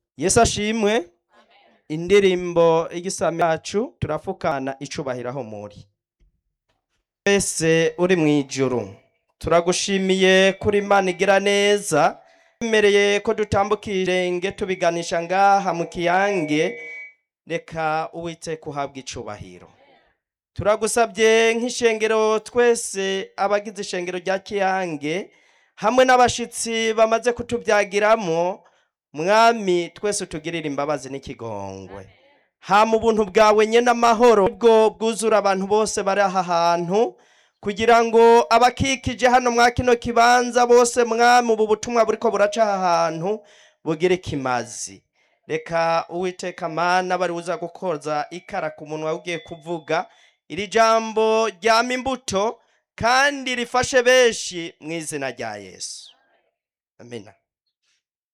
yesu ashimwe indirimbo y'igisami yacu turafukana icubahiro aho muri wese uri mu ijuru turagushimiye kuri imana igira neza twemereye ko dutambuka irenge tubiganisha ngaha mu kiyange reka uwiteka uhabwa icubahiro turagusabye nk'ishengero twese abagize ishengero rya kiyange hamwe n'abashitsi bamaze kutubyagiramo mwami twese utugirire imbabazi n'ikigongwe hama ubuntu bwawe nyene amahoro bwo bwuzura abantu bose bari aha hantu kugira ngo abakikije hano mwa kino kibanza bose mwami ubu butumwa buriko buraca aha hantu bugire kimazi reka uwiteka mana bari buza gukoza ikara ku munwa ugiye kuvuga iri jambo ryama imbuto kandi rifashe benshi mu izina rya yesu amina